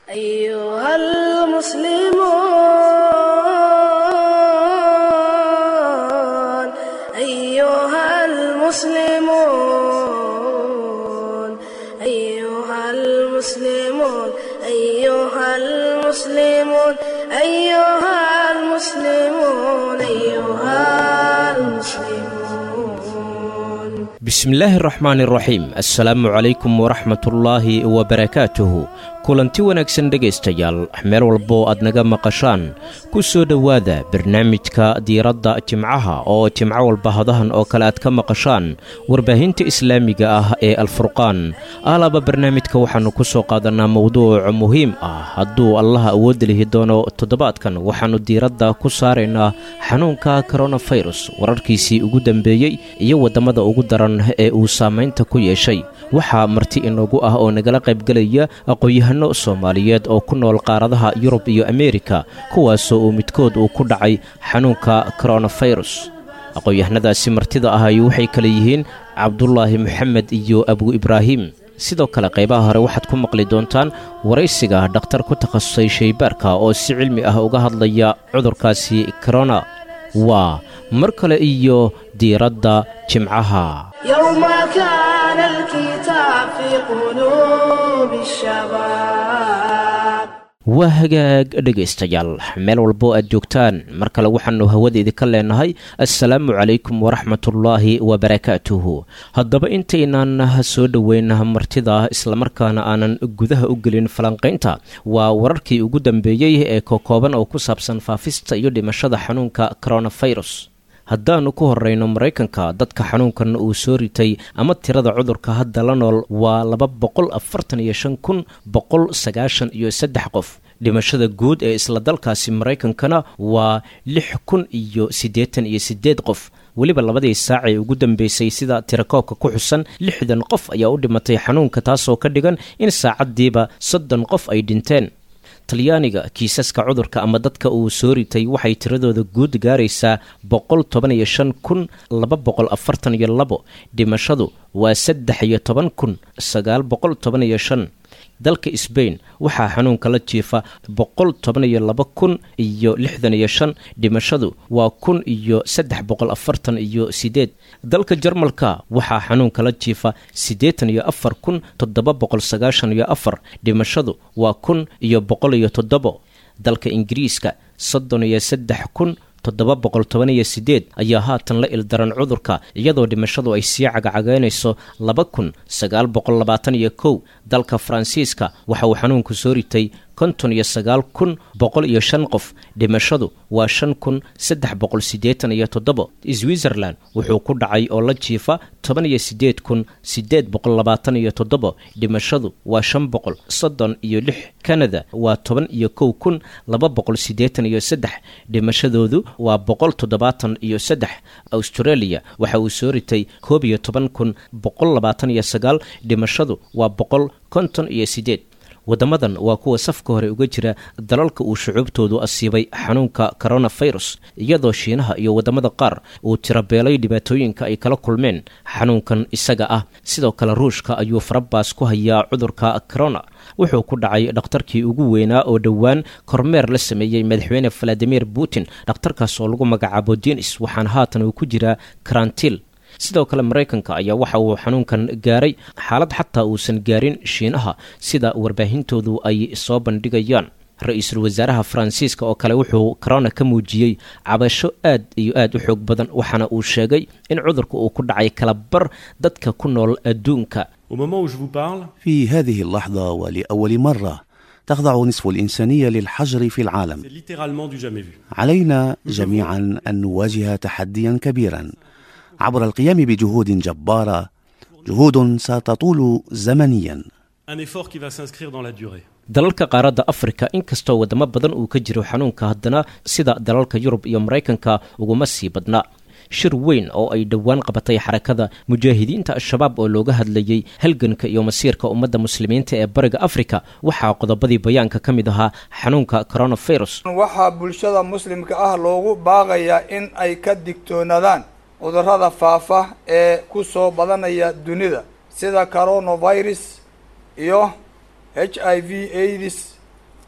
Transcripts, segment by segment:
أيها المسلمون أيها المسلمون أيها المسلمون أيها المسلمون أيها المسلمون أيها المسلمون bismillaahi araxmaani araxiim assalaamu calaykum waraxmatullaahi wabarakaatuhu kulanti wanaagsan dhegaystayaal meel walboo aad naga maqashaan ku soo dhowaada barnaamijka diiradda jimcaha oo jimco walba hadahan oo kale aad ka maqashaan warbaahinta islaamiga ah ee alfurqaan alaaba barnaamijka waxaannu ku soo qaadanaa mowduuc muhiim ah hadduu allaha awoodda lihi doono toddobaadkan waxaannu diiradda ku saaraynaa xanuunka koronafirus wararkiisii ugu dambeeyey iyo waddamada ugu daran ee uu saamaynta ku yeeshay waxaa marti inoogu ah oo nagala qaybgelaya aqoon-yahano soomaaliyeed oo ku nool qaaradaha yurub iyo ameerika kuwaasoo uu midkood uu ku dhacay xanuunka koronafirus aqoon-yahanadaasi martida ahay waxay kale yihiin cabdulaahi moxamed iyo abu ibraahim sidoo kale qaybaha hore waxaad ku maqli doontaan waraysiga dhakhtar ku takhasusay shaybaarka oo si cilmi ah uga hadlaya cudurkaasi korona waa mar kale iyo diiradda jimcaha يوم كان الكتاب في قلوب الشباب waa hagaag dhegaystayaal meel walboo aad joogtaan mar kale waxaannu hawada idinka leenahay assalaamu calaykum waraxmatullaahi wabarakaatuhu haddaba intaynaan soo dhoweyn martida islamarkaana aanan gudaha u gelin falanqaynta waa wararkii ugu dambeeyey ee kokooban oo ku saabsan faafista iyo dhimashada xanuunka koronafirus haddaannu ku horrayno maraykanka dadka xanuunkan uu soo ritay ama tirada cudurka hadda la nool waa laba boqol afartan iyo shan kun boqol sagaashan iyo saddex qof dhimashada guud ee isla dalkaasi maraykankana waa lix kun iyo siddeetan iyo siddeed qof weliba labadii saac ee ugu dambeysay sida tirakoobka ku xusan lixdan qof ayaa u dhimatay xanuunka taasoo ka dhigan in saacaddiiba soddon qof ay dhinteen talyaaniga kiisaska cudurka ama dadka uu soo ritay waxay tiradooda guud gaaraysaa boqol toban iyo shan kun laba boqol afartan iyo labo dhimashadu waa saddex iyo toban kun sagaal boqol toban iyo shan dalka sbain waxaa xanuunka la jiifa boqol toban iyo laba kun iyo lixdan iyo shan dhimashadu waa kun iyo saddex boqol afartan iyo sideed dalka jarmalka waxaa xanuunka la jiifa siddeetan iyo afar kun toddoba boqol sagaashan iyo afar dhimashadu waa kun iyo boqol iyo toddobo dalka ingiriiska soddon iyo saddex kun toddoba boqol toban iyo sideed ayaa haatan la ildaran cudurka iyadoo dhimashadu ay sii cagacagaynayso laba kun sagaal boqol labaatan iyo kow dalka faransiiska waxa uu xanuunku soo ritay konton iyo sagaal kun boqol iyo shan qof dhimashadu waa shan kun saddex boqol siddeetan iyo toddobo switzerland wuxuu ku dhacay oo la jiifa toban iyo siddeed kun siddeed boqol labaatan iyo toddobo dhimashadu waa shan boqol soddon iyo lix canada waa toban iyo kow kun laba boqol siddeetan iyo saddex dhimashadoodu waa boqol toddobaatan iyo saddex australia waxa uu soo ritay koob iyo toban kun boqol labaatan iyo sagaal dhimashadu waa boqol konton iyo siddeed waddamadan waa kuwa safka hore uga jira dalalka uu shucuubtoodu asiibay xanuunka koronafirus iyadoo shiinaha iyo waddamada qaar uu tirabeelay dhibaatooyinka ay kala kulmeen xanuunkan isaga ah sidoo kale ruushka ayuu farabaas ku hayaa cudurka corona wuxuu ku dhacay dhakhtarkii ugu weynaa oo dhowaan kormeer la sameeyey madaxweyne valadimir putin dhakhtarkaas oo lagu magacaabo denis waxaana haatan uu ku jiraa karantiil sidoo kale maraykanka ayaa waxa uu xanuunkan gaaray xaalad xataa uusan gaarin shiinaha sida warbaahintoodu ay soo bandhigayaan ra-iisul wasaaraha faransiiska oo kale wuxuu corona ka muujiyey cabasho aad iyo aad u xoog badan waxaana uu sheegay in cudurka uu ku dhacay kala bar dadka ku nool adduunka Au moment où je vous parle, في هذه اللحظة ولأول مرة تخضع نصف الإنسانية للحجر في العالم c'est littéralement du jamais vu. علينا جميعا أن نواجه تحديا كبيرا عبر القيام بجهود جبارة جهود ستطول زمنيا Un effort qui va s'inscrire dans la durée. dalalka qaaradda afrika inkastoo wadamo badan uu ka jiro xanuunka haddana sida dalalka yurub iyo maraykanka uguma sii badna shir weyn oo ay dhowaan qabatay xarakada mujaahidiinta al-shabaab oo looga hadlayey halganka iyo masiirka ummadda muslimiinta ee bariga afrika waxaa qodobadii bayaanka ka mid ahaa xanuunka coronavirus waxaa bulshada muslimka ah loogu baaqayaa in ay ka digtoonaadaan cudurrada faafa ee ku soo badanaya dunida sida coronavirus iyo h i v aids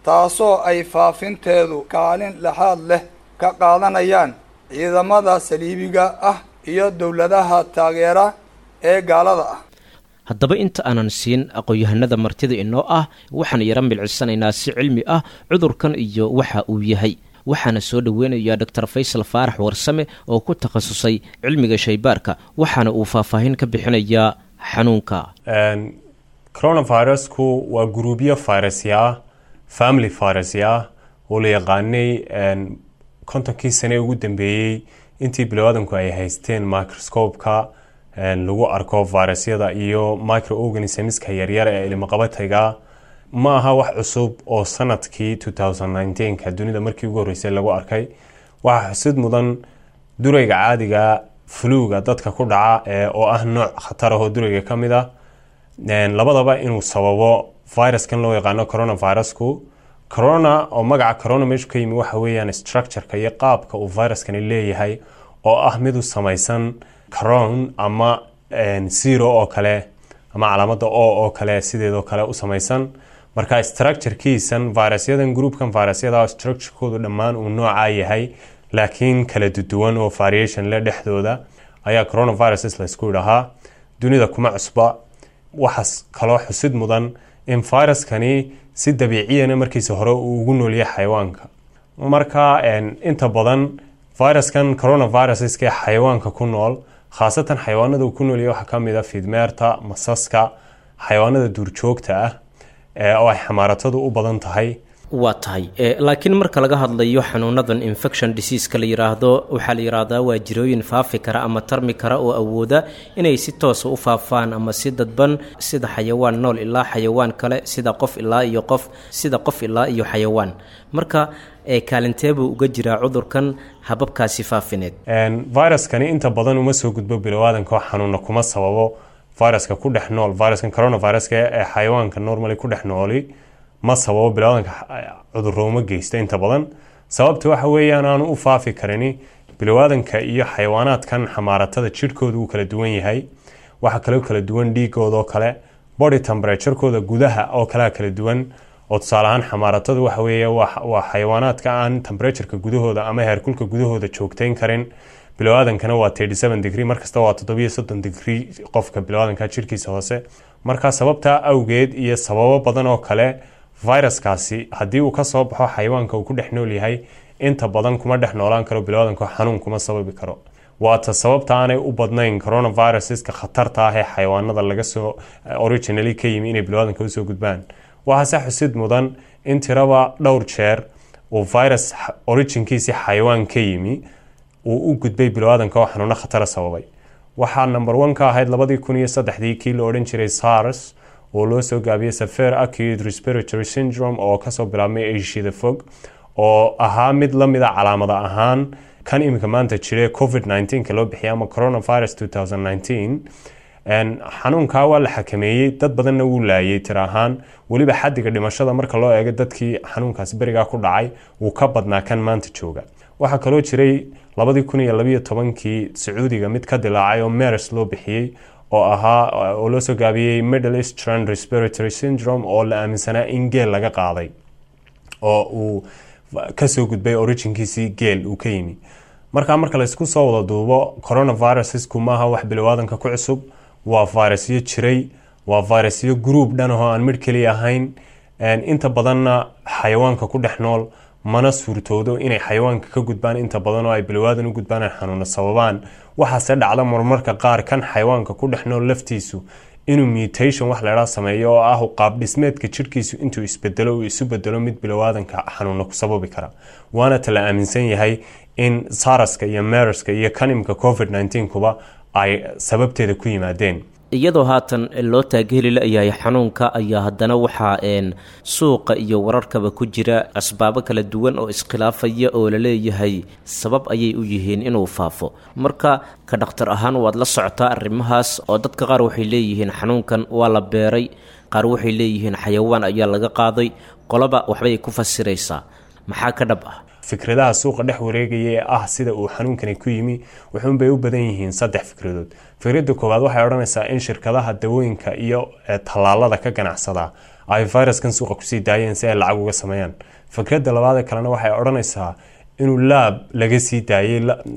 taasoo ay faafinteedu kaalin lexaad leh ka qaadanayaan ciidamada saliibiga ah iyo dowladaha taageera ee gaalada ah haddaba inta aanan siin aqoon-yahanada martida inoo ah waxaan yaro milcisanaynaa si cilmi ah cudurkan iyo waxa uu yahay waxaana soo dhoweynayaa doctor faysal faarax warsame oo ku takhasusay cilmiga shaybaarka waxaana uu faahfaahin ka bixinayaa xanuunka coronavirusku waa guruubyo virusya ah family virusya ah oo la yaqaanay kontonkii sane ugu dambeeyey intii bilowaadanku ay haysteen microscopeka lagu arko virusyada iyo microorganismska yaryar ee ilmaqabatayga ma aha wax cusub oo sanadkii ka dunida markii ugu horreysay lagu arkay waxaa xusid mudan durayga caadiga fluga dadka ku dhaca oo ah nooc khatar ahoo durayga ka mid ah labadaba inuu sababo viruskan loo yaqaano coronavirusku corona oo magaca corona meeshu ka yimi waxa weeyaan structureka iyo qaabka uu viruskani leeyahay oo ah mid u samaysan caron ama zero oo kale ama calaamada o oo kale sideedoo kale u samaysan marka structurekiisan virusyadan groupkan virusyada structurekoodu dhammaan uu noocaa yahay laakiin kala duduwan oo variation le dhexdooda ayaa coronaviruses laysku idhahaa dunida kuma cusba waxaas kaloo xusid mudan in viruskani si dabiiciyana markiisa hore uu ugu noolyahay xayawaanka marka inta badan viruskan coronaviruseska ee xayawaanka ku nool khaasatan xayawaanada uu ku noolyahay waxaa kamid a fiidmeerta masaska xayawaanada duurjoogta ah oo ay xamaaratadu u badan tahay waa tahay laakiin marka laga hadlayo xanuunadan infection diseaska la yiraahdo waxaa la yidhaahdaa waa jirooyin faafi kara ama tarmi kara oo awooda inay si toosa u faafaan ama si dadban sida xayawaan nool ilaa xayawaan kale sida qof ilaa iyo qof sida qof ilaa iyo xayawaan marka kaalinteebuu uga jiraa cudurkan hababkaasi faafineed viruskani inta badan uma soo gudbo bilowaadanka oo xanuuna kuma sababo viruska ku dhex nool viruskan coronaviruska ee xayawaanka normally ku dhex nooli ma sababo bilowaadanka cudurro uma geysta inta badan sababta waxa weeyaan aanu u faafi karini bilowaadanka iyo xayawaanaadkan xamaaratada jidhkooda uu kala duwan yahay waxaa kaloo kala duwan dhiigoodoo kale body temperaturekooda gudaha oo kalea kala duwan oo tusaale ahaan xamaaratada waxa weeye waa xayawaanaadka aan temperatureka gudahooda ama heerkulka gudahooda joogteyn karin bilowaadankana waa degree markasta waa degree qofka bilowaadanka jirkiisa hoose marka sababtaa awgeed iyo sababo badan oo kale viruskaasi haddii uu kasoo baxo xayawaanka uu ku dhex nool yahay inta badan kuma dhex noolaan karo bilowaadanka xanuun kuma sababi karo waata sababta aanay u badnayn coronaviruseska khatarta ah ee xayawaanada laga soo originally ka yimi inay bilowaadanka usoo gudbaan waxaase xusid mudan in tiraba dhowr jeer uu virus originkiisii xayawaan ka yimi uu u gudbay bilowaadanka oo xanuuno khatara sababay waxaa number one ka ahayd labadii kun iyo saddexdii kii la odhan jiray sars oo loo soo gaabiyey safer acute respiratory syndrome oo kasoo bilaabmay asiada fog oo ahaa mid lamida calaamada ahaan kan iminka maanta jire covid ka loo bixiyay ama coronavirus xanuunkaa waa la xakameeyey dad badanna wuu laayay tir ahaan weliba xadiga dhimashada marka loo eego dadkii xanuunkaasi berigaa ku dhacay wuu ka badnaa kan maanta jooga waxaa kaloo jiray labadii kun iyo labayo tobankii sacuudiga mid ka dilaacay oo mers loo bixiyey oo ahaa oo loo soo gaabiyey middle eastern respiratory syndrome oo la aaminsanaa in geel laga qaaday oo uu kasoo gudbay originkiisii geel uu ka yimi markaa marka laysku soo wada duubo coronavirusesku maaha wax bilowaadanka ku cusub waa virusyo jiray waa virusyo group dhan ahoo aan midh keliya ahayn inta badanna xayawaanka ku dhex nool mana suurtoodo inay xayawaanka ka gudbaan inta badan oo ay bilowaadan u gudbaan ay xanuuna sababaan waxaase dhacda marmarka qaar kan xayawaanka ku dhex nool laftiisu inuu mutation wax laydhaa sameeyo oo ah qaab dhismeedka jirhkiisu intuu isbedelo uu isu bedelo mid bilowaadanka xanuuna ku sababi kara waana ta la aaminsan yahay in saraska iyo merska iyo kanimka covid kuba ay sababteeda ku yimaadeen iyadoo haatan loo taageeli la-yahay xanuunka ayaa haddana waxaa suuqa iyo wararkaba ku jira asbaabo kala duwan oo iskhilaafaya oo la leeyahay sabab ayay u yihiin inuu faafo marka ka dhakhtar ahaan waad la socotaa arrimahaas oo dadka qaar waxay leeyihiin xanuunkan waa la beeray qaar waxay leeyihiin xayawaan ayaa laga qaaday qolaba waxbay ku fasiraysaa maxaa ka dhab ah fikradaha suuqa dhex wareegaya ee ah sida uu xanuunkani ku yimi wuxuunbay u badan yihiin saddex fikradood fikradda koowaad waxay odhanaysaa in shirkadaha dawooyinka iyo tallaalada ka ganacsada ay viruskan suuqa kusii daayeen si ay lacag uga sameeyaan fikradda labaadee kalena waxay odhanaysaa inuu laab laga sii daayey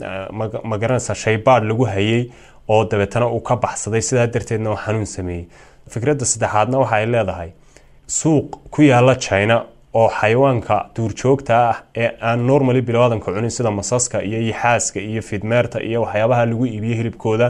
ma garanaysaa shaybaad lagu hayay oo dabeetana uu ka baxsaday sidaa darteedna uu xanuun sameeyey fikradda saddexaadna waxa ay leedahay suuq ku yaala china oo xayawaanka duurjoogta ah ee aan normally bilowaadanka cunin sida masaska iyo yixaaska iyo fidmeerta iyo waxyaabaha lagu iibiyo hilibkooda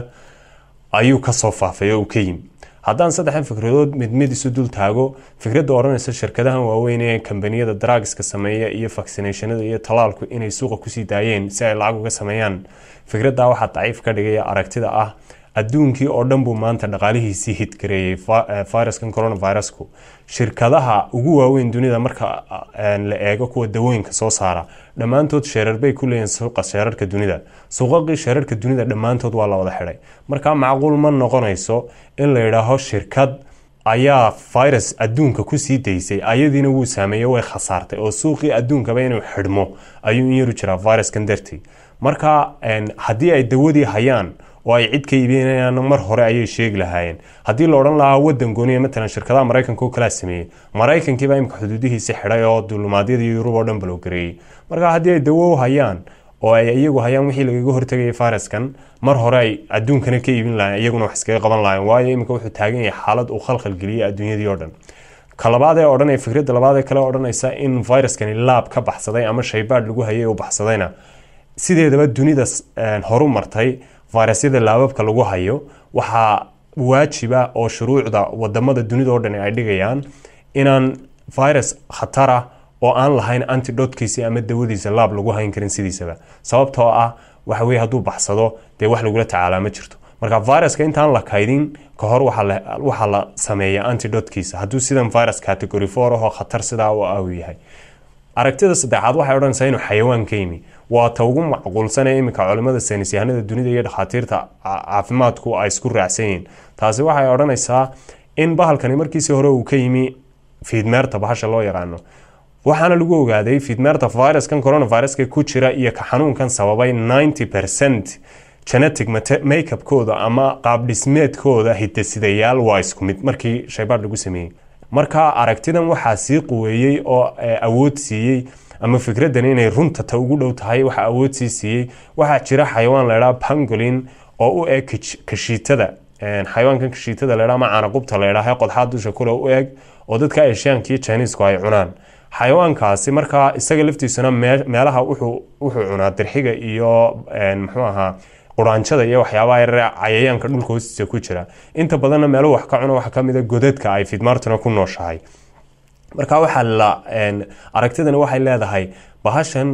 ayuu kasoo faafay oo uu ka yimi haddaan saddexdan fikradood mid mid isu dul taago fikradda odhanaysa shirkadahan waaweyn ee kambaniyada drugska sameeya iyo vaccinationada iyo talaalku inay suuqa kusii daayeen si ay lacag uga sameeyaan fikradda waxaa daciif ka dhigaya aragtida ah adduunkii oo dhan buu maanta dhaqaalihiisii hidgareeyey viruskan coronavirusku shirkadaha ugu waaweyn dunida marka la eego kuwa dawooyinka soo saara dhammaantood sheerar bay ku leeyihin suuqa sheerarka dunida suuqaqii sheerarka dunida dhammaantood waa la wada xidhay marka macquul ma noqonayso in la yidhaaho shirkad ayaa virus adduunka kusii daysay ayadiina wuu saameeyey way khasaartay oo suuqii adduunkaba inuu xidhmo ayuu in yaru jiraa viruskan dartii marka haddii ay dawadii hayaan oo ay cid ka iibinayaan mar hore ayay sheegi lahaayeen haddii la odhan lahaa wadan gooniya matalan shirkadaha maraykanka oo kalaa sameeyey maraykankiibaa imika xuduudihiisi xidhay oo duulumaadyadii yurub oo dhan balowgareeyey marka haddii ay dawo u hayaan oo ay iyagu hayaan wixii lagaga hortegayay viruskan mar hore ay adduunkana ka iibin lahayen iyaguna wax iskaga qaban lahayen waayo iminka wuxuu taagan yahay xaalad uu khalkhalgeliyey adduunyadii oo dhan ka labaad ee odhanaya fikradda labaad ee kale odhanaysa in viruskani laab ka baxsaday ama shaybaadh lagu hayay uu baxsadayna sideedaba dunida horu martay virusyada laababka lagu hayo waxaa waajiba oo shuruucda wadamada dunida oo dhan ay dhigayaan inaan virus khatara oo aan lahayn antidotkiisi ama dawadiisa laab lagu hayn karin sidiisaba sababtoo ah waxa weye hadduu baxsado dee wax lagula tacaalaa ma jirto marka viruska intaan la kaydin ka hor waxaa la sameeya antidotkiisa hadduu sidan virus category four ahoo khatar sidaa u ah uu yahay aragtida saddexaad waxay odhanaysaa inuu xayawaan ka yimi waa ta ugu macquulsan ee iminka culimada saynis yahanada dunida iyo dhakhaatiirta caafimaadku ay isku raacsan yihiin taasi waxay odhanaysaa in bahalkani markiisii hore uu ka yimi fiidmeerta bahasha loo yaqaano waxaana lagu ogaaday fiidmeerta viruskan coronaviruska ku jira iyo ka xanuunkan sababay 90 percent genetic makeupkooda ama qaabdhismeedkooda hidasidayaal waa isku mid markii shaybaad lagu sameeyey marka aragtidan waxaa sii quweeyey oo awood siiyey ama fikradan inay runta ta ugu dhow tahay waxa awood sii siiyey waxaa jira xayawaan laydhaa pangolin oo u eg kashiitada xayawaankan kashiitada laydhaa ama caanaqubta laydhaa qodxaa dusha kule u eg oo dadka eshiyaanka iyo chinisku ay cunaan xayawaankaasi markaa isaga laftiisuna meelaha wuxuu cunaa dirxiga iyo muxuu ahaa quraanjada iyo waxyaabaha yarare cayayaanka dhulka hoostiisa ku jira inta badanna meeluhu wax ka cuno waxaa kamid a godadka ay fidmaartuna ku nooshahay marka waxaa la aragtidani waxay leedahay bahashan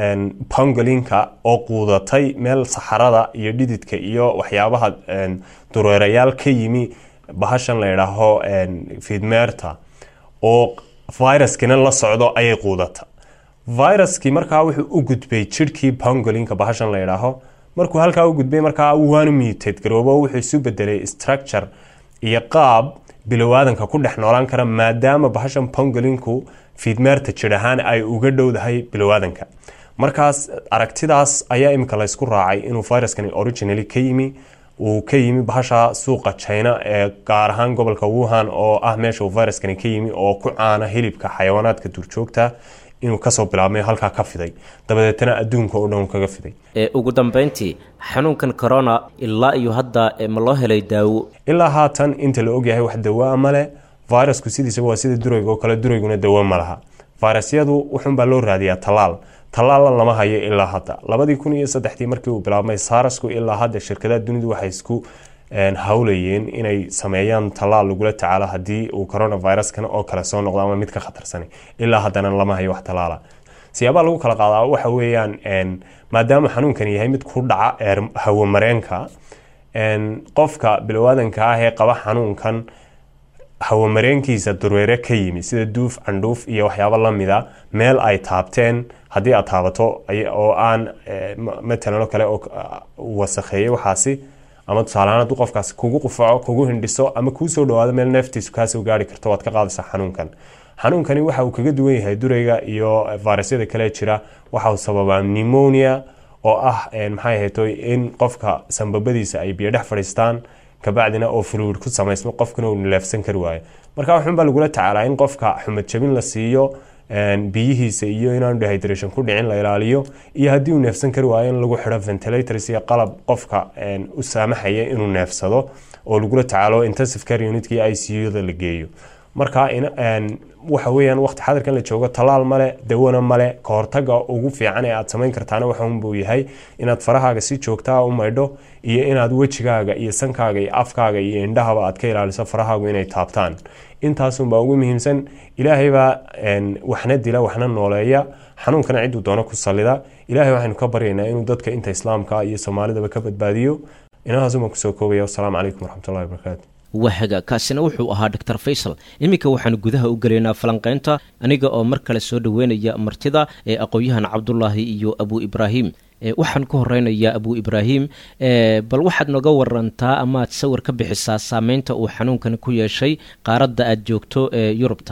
pangolinka oo quudatay meel saxarada iyo dhididka iyo waxyaabaha dureerayaal ka yimi bahashan la idhaaho fidmeerta oo viruskina la socdo ayay quudata viruskii markaa wuxuu u gudbay jirhkii pangolinka bahashan la idhaaho markuu halkaa u gudbay markaa waanu mutate garoobo wuxuu isu bedelay structure iyo qaab bilowaadanka ku dhex noolaan kara maadaama bahashan pangolinku fiidmeerta jir ahaan ay uga dhowdahay bilowaadanka markaas aragtidaas ayaa imika laysku raacay inuu viruskani originally ka yimi uu ka yimi bahasha suuqa china ee gaar ahaan gobolka wuhan oo ah meesha uu viruskani ka yimi oo ku caana hilibka xayawaanaadka duurjoogta inuu kasoo bilaabmay halkaa ka fiday dabadeetana adduunka oo dhan kaga fiday ugu dambeyntii xanuunkan corona ilaa iyo hadda ma loo helay daawo ilaa haatan inta la ogyahay wax dawaa male virusku sidiisaba waa sida durayga oo kale durayguna dawo ma laha virusyadu wuxunbaa loo raadiyaa talaal talaalla lama hayo ilaa hadda labadii kun iyo saddexdii markii uu bilaabmay saarasku ilaa hadda shirkadaha dunidu waxay isku hawlayeen inay sameeyaan talaal lagula tacaalo haddii uu coronaviruskan oo kale soo noqdo ama mid ka khatarsan ilaa haddana lama hayo wax talaala siyaabaha lagu kala qaadaa waxa weeyaan maadaama xanuunkan yahay mid ku dhaca hawamareenka qofka bilowaadanka ah ee qaba xanuunkan hawamareenkiisa dureere ka yimi sida duuf candhuuf iyo waxyaabo lamida meel ay taabteen haddii aad taabato oo aan matalan oo kale wasakheeyey waxaasi ama tusaalehaan hadduu qofkaasi kugu qufaco kugu hindhiso ama kuu soo dhawaado meel neeftiisu kaasoo gaari karto waad ka qaadaysaa xanuunkan xanuunkani waxa uu kaga duwan yahay durayga iyo virusyada kale jira waxa uu sababaa pneumonia oo ah maxay ahayto in qofka sambabadiisa ay biyo dhex fadhiistaan kabacdina oo fluid ku samaysmo qofkana uu nileefsan kari waayo marka waxun baa lagula tacaalaa in qofka xumad jabin la siiyo biyihiisa iyo inaanu dehydration ku dhicin la ilaaliyo iyo haddii uu neefsan kari waayo in lagu xidho ventilators iyo qalab qofka u saamaxaya inuu neefsado oo lagula tacaalo intensive care unitka iyo i c u-da la geeyo marka waxa weeyaan waqti xadirkan la joogo tallaal male dawana male ka hortaga ugu fiican ee aad samayn kartaana waxaunbuu yahay inaad farahaaga si joogtaa u maydho iyo inaad wejigaaga iyo sankaaga iyo afkaaga iyo indhahaba aad ka ilaaliso farahaagu inay taabtaan intaasunbaa ugu muhiimsan ilaahaybaa waxna dila waxna nooleeya xanuunkana ciduu doono ku sallida ilahay waxaynu ka baryaynaa inuu dadka inta islaamka iyo soomaalidaba ka badbaadiyo inahaasumaan kusoo koobaya wasalaamu calaykum waraxmatullahi wabarakaatu wahaga kaasina wuxuu ahaa doctor faysal iminka waxaanu gudaha u gelaynaa falanqaynta aniga oo mar kale soo dhoweynaya martida ee aqoon-yahan cabdulaahi iyo abu ibraahim waxaan ku horeynayaa abu ibraahim bal waxaad nooga warantaa amaad sawir ka bixisaa saameynta uu xanuunkan ku yeeshay qaaradda aad joogto ee yurubta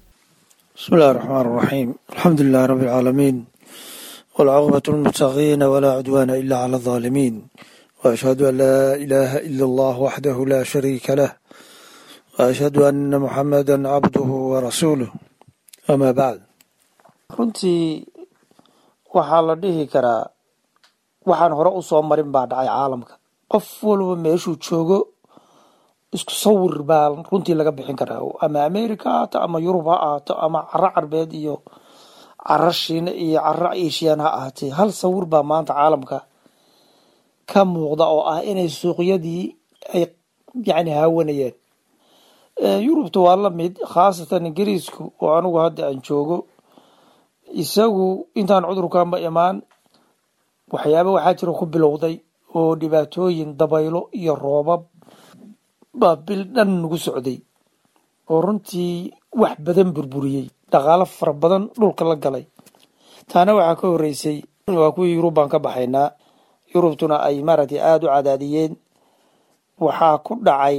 bismi illahi raxmaan raxiim alxamdu lilahi rabbi alcaalamiin walcaaqibatu lmuttaqiina walaa cudwaana ila cala alظaalimiin وأشهد أن لا إله إلا الله وحده لا شريك له وأشهد أن محمدا عبده ورسوله أما بعد runtii waxaa la dhihi karaa waxaan hore u soo marin baa dhacay caalamka qof walba meeshuu joogo isku sawir baa runtii laga bixin karaa ama america ha ahaato ama yurub ha ahaato ama caro carbeed iyo caro shiina iyo caro asian ha ahaatee hal sawir baa maanta caalamka ka muuqda oo ah inay suuqyadii ay yani haawanayeen yurubta waa la mid khaasatan ingiriisku oo anigu hadda aan joogo isagu intaan cudurkanba imaan waxyaaba waxaa jira ku bilowday oo dhibaatooyin dabaylo iyo roobab baa bil dhan nagu socday oo runtii wax badan burburiyey dhaqaalo fara badan dhulka la galay taana waxaa ka horeysay waa kuwii yurub baan ka baxaynaa yurubtuna ay maaragtay aada u cadaadiyeen waxaa ku dhacay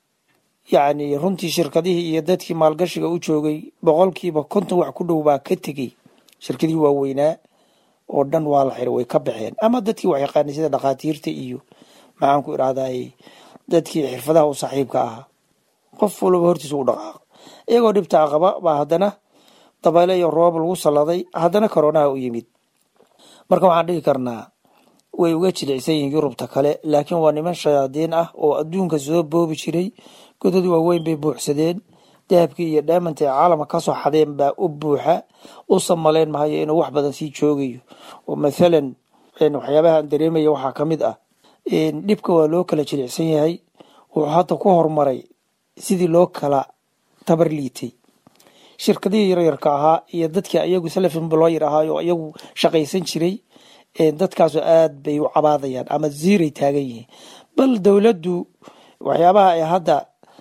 yacni runtii shirkadihii iyo dadkii maalgashiga u joogay boqolkiiba konton wax ku dhow baa ka tegey shirkadihii waaweynaa oo dhan waa la xiray way ka baxeen ama dadkii wax yaqaanay sida dhakhaatiirta iyo maxaan ku idhahday dadkii xirfadaha u saaxiibka ahaa qof walba hortiisa u dhaqaaq iyagoo dhibtaa qaba baa haddana dabayle iyo roob lagu salladay haddana koronaha u yimid marka waxaan dhihi karnaa way uga jilicsan yihiin yurubta kale laakiin waa niman shayaadiin ah oo adduunka soo boobi jiray godad waaweyn bay buuxsadeen dahabkii iyo dhaamanta ee caalamka kasoo xadeen baa u buuxa u samaleyn mahayo inuu wax badan sii joogayo oo mathalan waxyaabaha aan dareemaya waxaa ka mid ah dhibka waa loo kala jilicsan yahay wuxuu hadda ku horumaray sidii loo kala tabar liitay shirkadihii yaryarka ahaa iyo dadkii ayagu salafimblooyar ahaa oo iyagu shaqaysan jiray dadkaasoo aad bay u cabaadayaan ama ziiray taagan yihiin bal dowladdu waxyaabaha ay hadda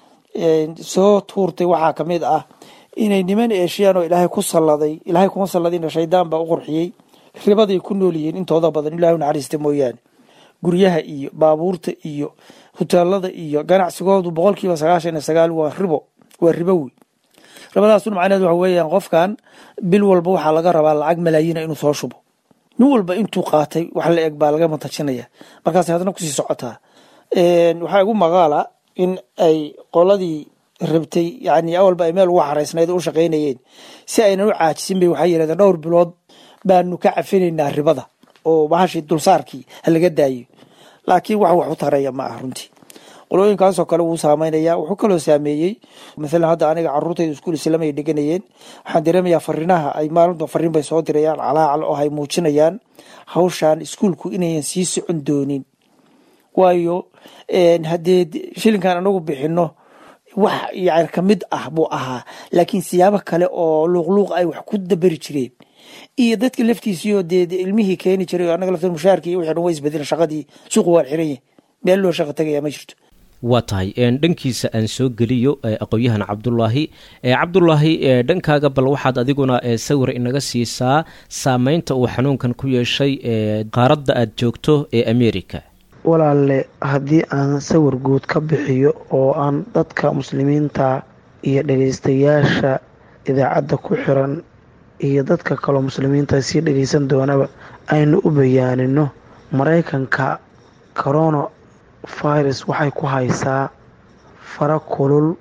soo tuurtay waxaa ka mid ah inay niman eeshiyaan oo ilaahay ku salladay ilaahay kuma salladina shaydaan baa u qurxiyey ribaday ku nool yihiin intooda badan ilahay u naxariista mooyaane guryaha iyo baabuurta iyo huteelada iyo ganacsigoodu boqolkiiba sagaashan iyo sagaal waa ribo waa ribo wey ribadaasuna macnaheed waxa weeyaan qofkan bil walba waxaa laga rabaa lacag malaayiina inuu soo shubo nin walba intuu qaatay wax la eg baa laga mantajinaya markaas haddana kusii socotaa waxaa igu maqaala in ay qoladii rabtay yani awalba ay meel ugu xaraysnayd u shaqaynayeen si aynan u caajisin bay waxay yidhahdeen dhowr bilood baanu ka cafinaynaa ribada oo bahashii dulsaarkii ha laga daayo laakiin wax wax u taraya ma ah runtii qolooyinkaasoo kale wuu saameynaya wuxuu kaloo saameeyey maalan hadda aniga caruurtayda iskuul islam ay dhiganayeen waxaan dareemayaa fariinaha ay maalinta fariin bay soo dirayaan calaacal oo ay muujinayaan hawshan iskuulku inayan sii socon doonin waayo haddee shilinkan anagu bixino wax yani kamid ah buu ahaa laakiin siyaabo kale oo luuqluuq ay wax ku daberi jireen iyo dadka laftiisiioo dee ilmihii keeni jiray anaga lafta mushaarkii iyo wixii dhan way isbedelen shaqadii suuqu waan xiran yahay meel loo shaqa tagayaa ma jirto waa tahay dhankiisa aan soo geliyo aqoon-yahan cabdulaahi cabdulaahi dhankaaga bal waxaad adiguna sawir inaga siisaa saameynta uu xanuunkan ku yeeshay qaaradda aad joogto ee america walaalle haddii aan sawir guud ka bixiyo oo aan dadka muslimiinta iyo dhageystayaasha idaacadda ku xiran iyo dadka kaloo muslimiinta sii dhageysan doonaba aynu u bayaanino maraykanka corona virus waxay ku haysaa fara kulul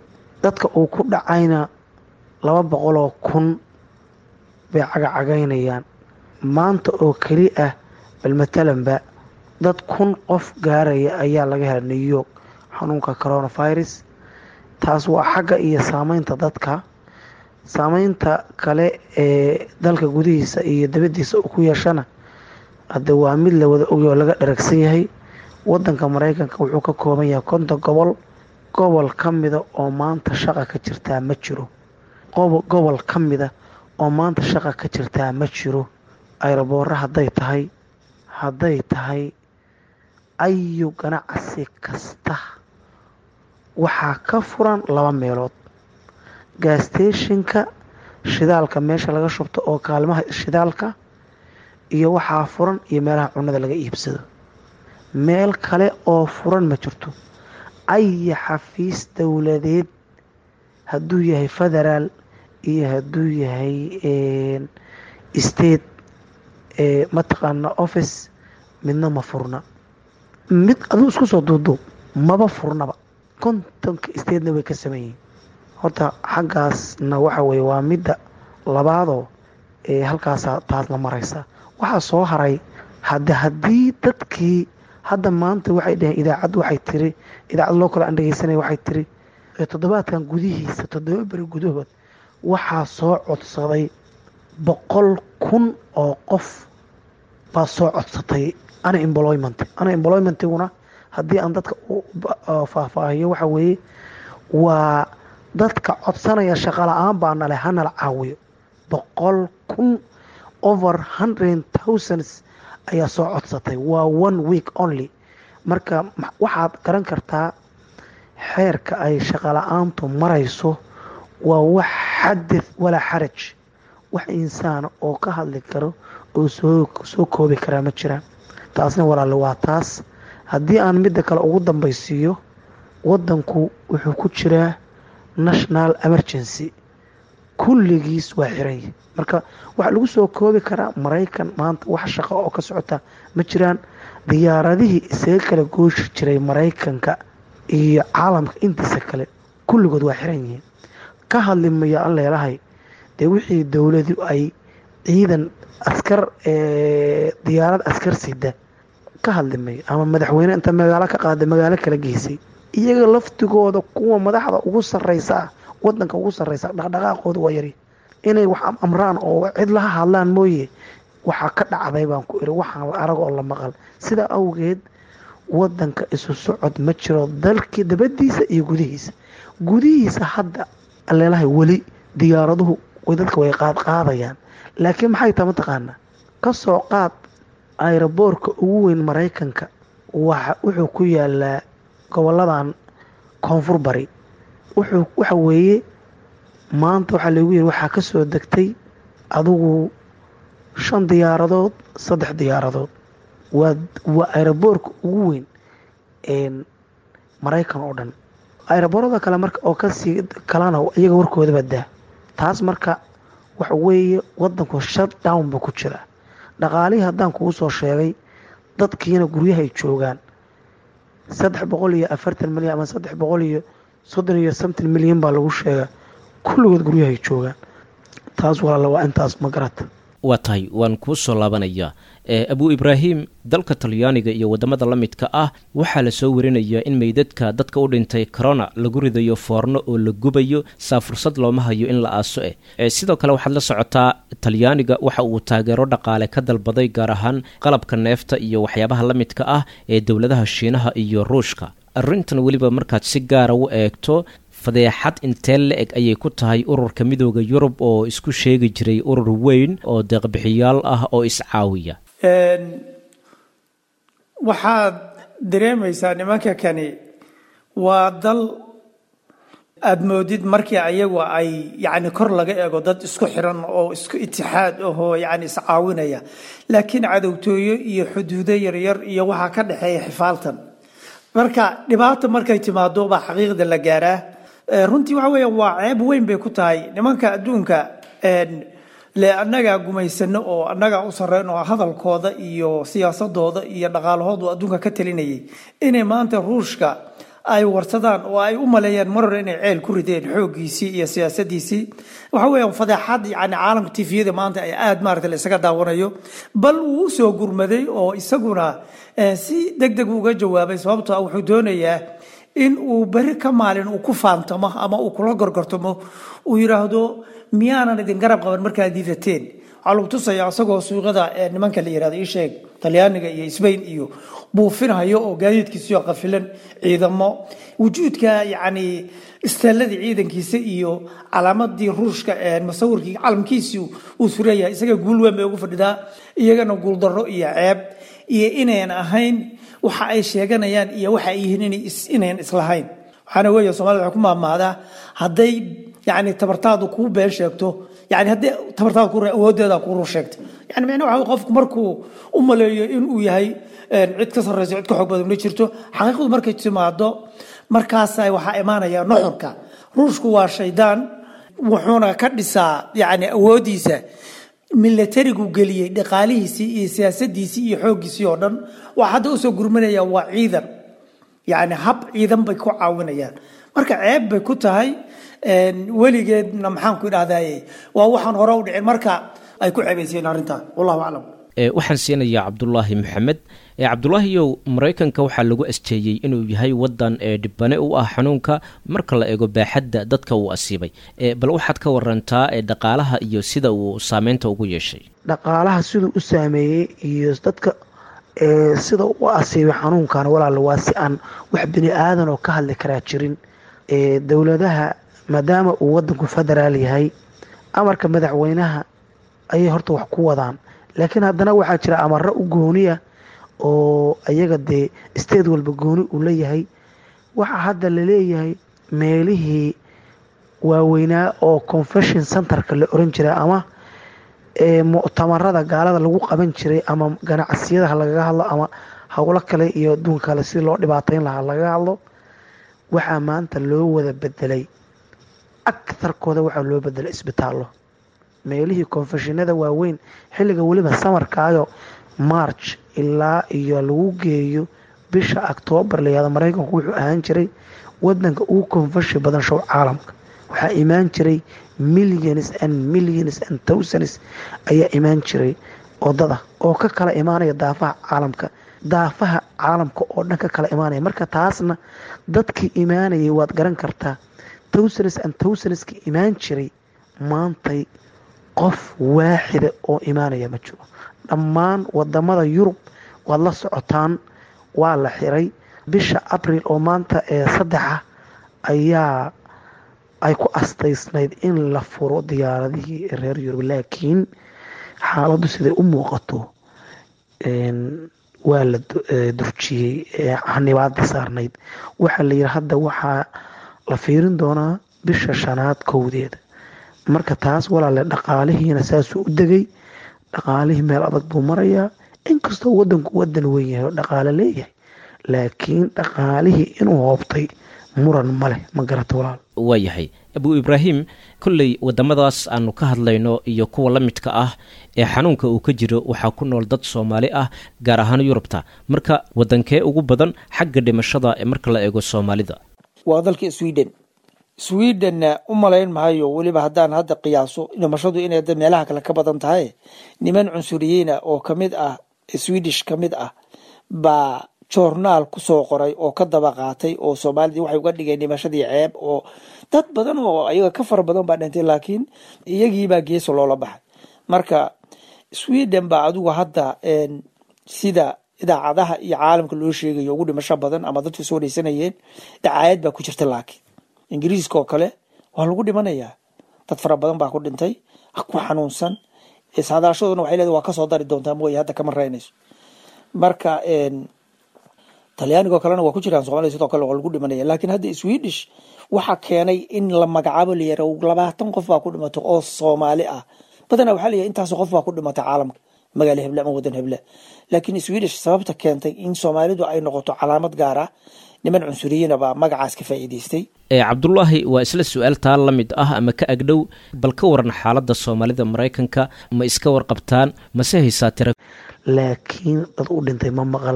dadka uu ku dhacayna laba boqoloo kun bay cagacagaynayaan maanta oo keli ah bal matalanba dad kun qof gaaraya ayaa laga hela new york xanuunka coronavirus taas waa xagga iyo saameynta dadka saameynta kale ee dalka gudihiisa iyo dabadiisa uu ku yeeshana hadde waa mid la wada ogay oo laga dharagsan yahay wadanka mareykanka wuxuu ka kooban yahay konton gobol gobol ka mida oo maanta shaqa ka jirtaa ma jiro gobol ka mida oo maanta shaqa ka jirtaa ma jiro ayroboora hadday tahay hadday tahay ayu ganacsi kasta waxaa ka furan laba meelood gasteeshinka shidaalka meesha laga shubto oo kaalmaha shidaalka iyo waxaa furan iyo meelaha cunada laga iibsado meel kale oo furan ma jirto aya xafiis dowladeed hadduu yahay federaal iyo hadduu yahay state mataqaana office midna ma furna mid aduu isku soo duuduub maba furnaba kontonka statena way ka sameeyihin horta xaggaasna waxa weye waa midda labaadoo ee halkaasa taasna maraysa waxaa soo haray hada haddii dadkii hadda maanta waxay dhaheen idaacad waxay tiri idaacad loo kale aan dhegeysanaya waxay tiri toddobaadkan gudihiisa toddoba beri gudahood waxaa soo codsaday boqol kun oo qof baa soo codsatay unemployment unemploymentiguna haddii aan dadka u faahfaahiyo waxa weeye waa dadka codsanaya shaqo la-aan baa nale hanala caawiyo boqol kun over hundred thousands ayaa soo codsatay waa one week only marka waxaad garan kartaa xeerka ay shaqo la-aantu marayso waa wax xadith walaa xaraj wax insaana oo ka hadli karo oo soo koobi karaa ma jiraan taasna walaale waa taas haddii aan midda kale ugu dambaysiiyo wadanku wuxuu ku jiraa national emergency kulligiis waa xiranya marka waxaa lagu soo koobi karaa maraykan maanta wax shaqo oo ka socota ma jiraan diyaaradihii isaga kala gooshi jiray maraykanka iyo caalamka intiisa kale kulligood waa xiran yihiin ka hadli mayo an leelahay dee wixii dowladu ay ciidan askar diyaarad askar sida ka hadli mayo ama madaxweyne inta magaalo ka qaada magaalo kala geysay iyaga laftigooda kuwa madaxda ugu sareysa ah wadanka ugu sareysa dhaqdhaqaaqooda waa yari inay wax amraan oo cid laha hadlaan mooye waxaa ka dhacday baan ku iri waxaan la arag oo la maqal sidaa awgeed wadanka isu socod ma jiro dalkii dabadiisa iyo gudihiisa gudihiisa hadda aleelahay weli diyaaraduhu dadka way qaadqaadayaan laakiin maxay taa mataqaanaa kasoo qaad ayroboorka ugu weyn maraykanka wuxuu ku yaalaa goboladan koonfur bari waxa weeye maanta waxaa lagu yiri waxaa kasoo degtay adigu shan diyaaradood saddex diyaaradood waa ayroboorka ugu weyn maraykan oo dhan ayroboorada kale marka oo kasii kalana iyaga warkoodaba daa taas marka waxa weeye wadanku shut down buu ku jiraa dhaqaalihii haddaan kugu soo sheegay dadkiina guryahay joogaan saddex boqol iyo afartan milyan ama saddex boqol iyo soddon iyo somton milyan baa lagu sheegaa kulligood guryahay joogaan taas walaala waa intaas ma garata waa tahay waan kuu soo laabanayaa abu ibraahim dalka talyaaniga iyo wadamada la midka ah waxaa lasoo warinayaa in meydadka dadka u dhintay corona lagu ridayo foorno oo la gubayo saa fursad looma hayo in la aaso eh sidoo kale waxaad la socotaa talyaaniga waxa uu taageero dhaqaale ka dalbaday gaar ahaan qalabka neefta iyo waxyaabaha la midka ah ee dowladaha shiinaha iyo ruushka arrintan weliba markaad si gaara u eegto fadeexad intee la-eg ayay ku tahay ururka midooda yurub oo isku sheegi jiray urur weyn oo deeqbixiyaal ah oo iscaawiya waxaad dareemaysaa nimanka kani waa dal aada moodid markii ayagu ay yani kor laga eego dad isku xiran oo isku itixaad ahoo yani iscaawinaya laakiin cadowtooyo iyo xuduudo yaryar iyo waxaa ka dhexeeya xifaaltan marka dhibaata markay timaado baa xaqiiqda la gaaraa runtii waxa weya waa ceeb weyn bay ku tahay nimanka adduunka le annagaa gumaysano oo annagaa u sarreyn oo hadalkooda iyo siyaasadooda iyo dhaqaalahoodu adduunka ka talinayay inay maanta ruushka ay warsadaan oo ay u maleeyaan mar hore inay ceel ku rideen xooggiisii iyo siyaasadiisii waxa weeyaan fadeexad yani caalamka tifiyada maanta ay aada maarata la isaga daawanayo bal wuu usoo gurmaday oo isaguna si deg deg uga jawaabay sababtoo wuxuu doonayaa in uu beri ka maalin uu ku faantamo ama uu kula gorgortamo uu yidhaahdo miyaanan idin garab qaban markaad diidateen waxaa lagu tusaya isagoo suuqada nimanka la yihahdo isheeg talyaaniga iyo sbain iyo buufinhayo oo gaadiidkiisiyo qafilan ciidamo wujuudka yani isteeladii ciidankiisa iyo calaamadii ruushka masawirkii calamkiisii uu suraya isaga guul weyn bay ugu fadhidaa iyagana guuldaro iyo ceeb iyo inayn ahayn waxa ay sheeganayaan iyo waxa ay yihiin inayn islahayn waxaana weeye somalida waxay ku maamaadaa hadday yani tabartaadu kuu been sheegto yani haddii tabartaada ku awoodeeda ku rur sheegto yani micnaha waxa qofku markuu u maleeyo inuu yahay cid ka sarreyso cid ka xoog badan ma jirto xaqiiqadu markay timaado markaasa waxaa imaanaya nuxurka ruushku waa shaydaan wuxuuna ka dhisaa yani awoodiisa milatarigu geliyey dhaqaalihiisii iyo siyaasadiisii iyo xooggiisii oo dhan waa hadda usoo gurmanaya waa ciidan yani hab ciidan bay ku caawinayaan marka ceeb bay ku tahay weligeedna maxaan ku idhahdaye waa waxaan hore u dhicin marka ay ku ceebayseen arrintan wallahu aclam waxaan siinayaa cabdulaahi maxamed cabdulaahiyow maraykanka waxaa lagu asteeyey inuu yahay wadan ee dhibane u ah xanuunka marka la eego baaxadda dadka uu asiibay bal waxaad ka warantaa dhaqaalaha iyo sida uu saameynta ugu yeeshay dhaqaalaha siduu u saameeyey iyo dadka sida u asiibay xanuunkan walaal waa si aan wax bini aadan oo ka hadli karaa jirin dowladaha maadaama uu wadanku federaal yahay amarka madaxweynaha ayay horta wax ku wadaan laakiin haddana waxaa jira amaro u gooniya oo ayaga dee state walba gooni uu leeyahay waxaa hadda laleeyahay meelihii waaweynaa oo confession centerka la oran jiray ama muctamarada gaalada lagu qaban jiray ama ganacsiyadaha lagaga hadlo ama howlo kale iyo adduunka kale si loo dhibaateyn lahaa lagaga hadlo waxaa maanta loo wada bedelay agtarkooda waxaa loo bedelay isbitaallo meelihii konfeshinada waaweyn xilliga weliba samarkaayo march ilaa iyo lagu geeyo bisha octoobar layihahdo maraykanku wuxuu ahaan jiray wadanka ugu konfeshi badan show caalamka waxaa imaan jiray millions and millions and thousands ayaa imaan jiray odada oo ka kala imaanaya daafaha caalamka daafaha caalamka oo dhan ka kala imaanaya marka taasna dadkii imaanayay waad garan kartaa thousands and thousands-ki imaan jiray maantay qof waaxida oo imaanaya ma jiro dhammaan wadamada yurub waad la socotaan waa la xiray bisha abril oo maanta ee saddexa ayaa ay ku astaysnayd in la furo diyaaradihii reer yurub laakiin xaaladdu siday u muuqato waa la durjiyey xanibaadii saarnayd waxaa la yidhi hadda waxaa la fiirin doonaa bisha shanaad kowdeeda marka taas walaale dhaqaalihiina saasuu u degay dhaqaalihii meel adag buu marayaa inkastoo wadanku wadan weyn yahay oo dhaqaale leeyahay laakiin dhaqaalihii inuu hoobtay muran ma leh ma garata walaal waa yahay abu ibraahim kolley wadamadaas aanu ka hadlayno iyo kuwa la midka ah ee xanuunka uu ka jiro waxaa ku nool dad soomaali ah gaar ahaan yurubta marka wadankee ugu badan xagga dhimashada ee marka la eego soomaalida waa dalka sweden swedenna u malayn maayo weliba haddaan hadda qiyaaso dhimashadu inay meelaha kale ka badan tahay niman cunsuriyiina oo kamid ah swedish ka mid ah baa joornaal kusoo qoray oo ka daba qaatay oo soomaalidii waxay uga dhigeen dhimashadii ceeb oo dad badan oo ayaga ka fara badan baa dhintay laakiin iyagiibaa geeso loola baxay marka sweden baa adigu hadda sida idaacadaha iyo caalamka loo sheegayo ugu dhimasho badan ama dadku soo dhaysanayeen dacaayad baa ku jirta laakiin ingiriiska oo kale waa lagu dhimanayaa dad fara badan baa ku dhintay ku xanuunsan saadaashaduna waxay leedahay waa kasoo dari doontaa mooye hadda kama reynayso marka talyaanigo kalena waa ku jiraan somalia sidoo kale waa lagu dhimanaya laakiin hadda swedish waxa keenay in la magacaabo layara labaatan qof baa ku dhimatay oo soomaali ah badanaa waxaa layahay intaas qof baa ku dhimatay caalamka magaalo heble ama wadan heble laakiin swedish sababta keentay in soomaalidu ay noqoto calaamad gaar ah niman cunsuriyiina baa magacaas ka faa'iidaystay cabdulaahi waa isla su-aal taa la mid ah ama ka agdhow bal ka waran xaaladda soomaalida maraykanka ma iska warqabtaan mase haysaa tira laakiin dad u dhintay ma maqal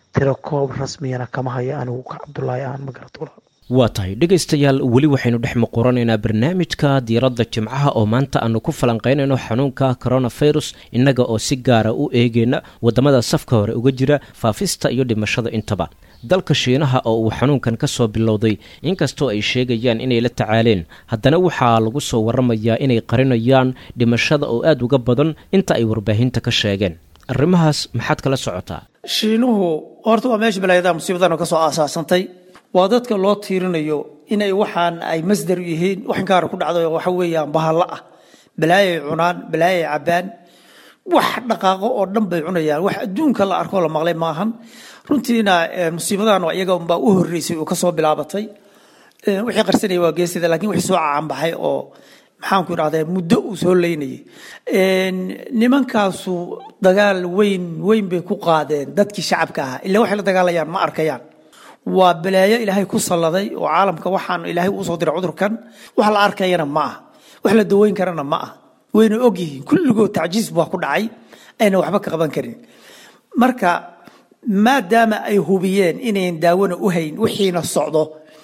tiro koob rasmiyana kama hayo anigu ka cabdulaahi aan ma garato walaal waa tahay dhegaystayaal weli waxaynu dhex muquranaynaa barnaamijka diiradda jimcaha oo maanta aanu ku falanqaynayno xanuunka coronavirus innaga oo si gaara u eegayna waddamada safka hore uga jira faafista iyo dhimashada intaba dalka shiinaha oo uu xanuunkan ka soo bilowday inkastoo ay sheegayaan inay la tacaaleen haddana waxaa lagu soo waramayaa inay qarinayaan dhimashada oo aada uga badan inta ay warbaahinta ka sheegeen arrimahaas maxaad kala socotaa shiinuhu horta waa meesha balaayadaha musiibadana ka soo aasaasantay waa dadka loo tiirinayo inay waxaan ay masdar yihiin wax inkaara ku dhacdo waxa weeyaan bahalla ah balaayay cunaan balaayay cabbaan wax dhaqaaqo oo dhan bay cunayaan wax adduunka la arkoo la maqlay maahan runtiina musiibadan waa iyaga unbaa u horreysay oo kasoo bilaabatay wixii qarsanaya waa geesida lakiin wixii soo caanbaxay oo maxaanku idhahdaa muddo uu soo leynayay nimankaasu dagaal weyn weyn bay ku qaadeen dadkii shacabka ahaa ila waxay la dagaalayaan ma arkayaan waa balaayo ilaahay ku salladay oo caalamka waxaan ilaahay uu soo diray cudurkan wax la arkayana ma ah wax la daweyn karana ma ah wayna ogyihiin kulligood tacjiis baa ku dhacay ayna waxba ka qaban karin marka maadaama ay hubiyeen inayn daawona u hayn wixiina socdo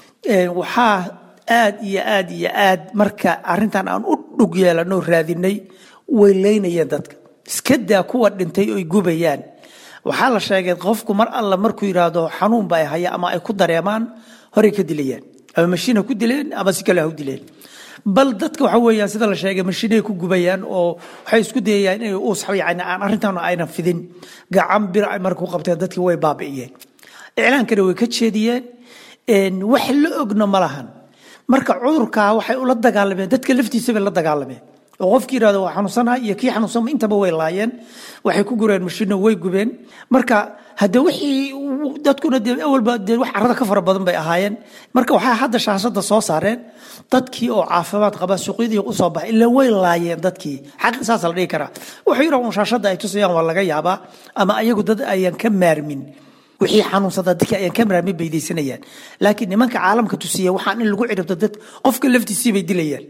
waxaa aad iyo aad iyo aad marka arintan aan u dhug yeelanoo raadinay way leynayeen dadka iska daa kuwa dhintay oy gubayaan waxaa la sheegay qofku mar alla markuu yidhaahdo xanuun ba ay haya ama ay ku dareemaan horey ka dilayaan ama mashiin ha ku dileen ama si kale ha u dileen bal dadka waxa weeyaan sida la sheegay mashiinay ku gubayaan oo waxay isku dayayaan inay uus yani aan arrintan aynan fidin gacan bir ay marka ku qabteen dadkii way baabi'iyeen iclaankana way ka jeediyeen wax la ogna ma lahan marka cudurkaa waxay ula dagaalameen dadka laftiisa bay la dagaalameen oo qofkii yidhahdo waa xanuunsanaha iyo kii xanuunsanma intaba way laayeen waxay ku gureen mashiino way gubeen marka hadde wixii dadkuna dee awalba dee wax carrada ka fara badan bay ahaayeen marka waxaa hadda shaashada soo saareen dadkii oo caafimaad qaba suuqyadii usoo baxay ilaa way laayeen dadkii xaqi saasa la dhihi karaa wuxuu yidhaa un shaashada ay tusayaan waa laga yaabaa ama ayagu dad ayaan ka maarmin wixii xanuunsada dadkii ayaan ka maarmin bay deysanayaan laakiin nimanka caalamka tusiya waxaan in lagu ciribto dad qofka laftiisii bay dilayaan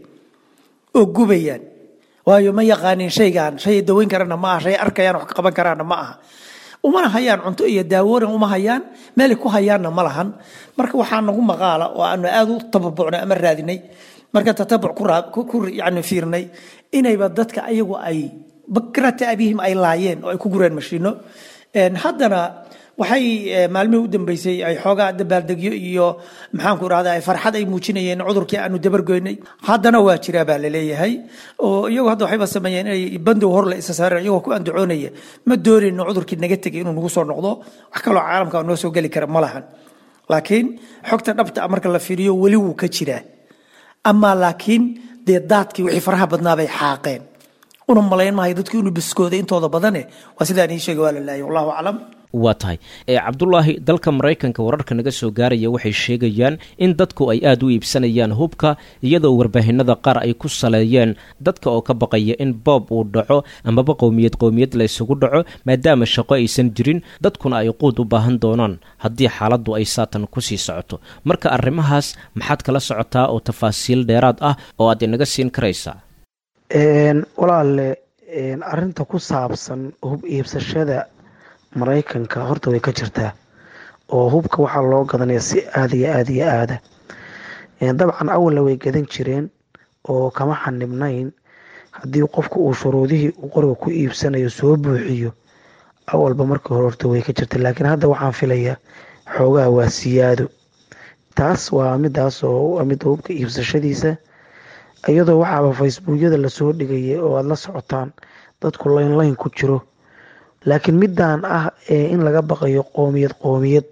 oo gubayaan waayo ma yaqaanin shaygan shay daweyn karana ma aha shay arkayaan wax ka qaban karaana ma aha umana hayaan cunto iyo daawoonan uma hayaan meelay ku hayaanna ma lahan marka waxaa nagu maqaala oo aanu aad u tababucnay ama raadinay marka tatabuc ku yani fiirnay inayba dadka ayagu ay bakrata abihim ay laayeen oo ay ku gureen mashiino haddana waxay maalmihii u dambeysay ay xoogaa dabaaldegyo iyo maxaanku irahda ay farxad ay muujinayeen cudurkii aanu dabargoynay haddana waa jiraa baa laleeyahay oo iyagu hadda waxayba sameeyeen inay bandow hor la isa saareen iyagoo ku andacoonaya ma doonayno cudurkii naga tegay inuu nagu soo noqdo wax kaloo caalamka noo soo geli kara ma lahan laakiin xogta dhabta marka la fiiriyo weli wuu ka jiraa amaa laakiin dee daadkii wixii faraha badnaa bay xaaqeen una malayn maayo dadku inuu biskooday intooda badane waa sidaan ii sheegay waa la laayay wallahu aclam waa tahay cabdulaahi dalka maraykanka wararka naga soo gaaraya waxay sheegayaan in dadku ay aada u iibsanayaan hubka iyadoo warbaahinada qaar ay ku saleeyeen dadka oo ka baqaya in boob uu dhaco amaba qowmiyad qowmiyad la ysugu dhaco maadaama shaqo aysan jirin dadkuna ay quud u baahan doonaan haddii xaaladdu ay saatan kusii socoto marka arrimahaas maxaad kala socotaa oo tafaasiil dheeraad ah oo aad inaga siin karaysaa walaale arinta ku saabsan hub iibsashada maraykanka horta way ka jirtaa oo hubka waxaa loo gadanaya si aada iyo aada iyo aada dabcan awalna way gadan jireen oo kama xanibnayn haddii qofku uu shuruudihii uu qoriga ku iibsanayo soo buuxiyo awalba markii hore horta way ka jirta laakiin hadda waxaan filayaa xoogaha waa siyaado taas waa midaas oo mid hubka iibsashadiisa iyadoo waxaaba facebookyada lasoo dhigayay oo aada la socotaan dadku layn layn ku jiro laakiin midaan ah in laga baqayo qoomiyad qoomiyad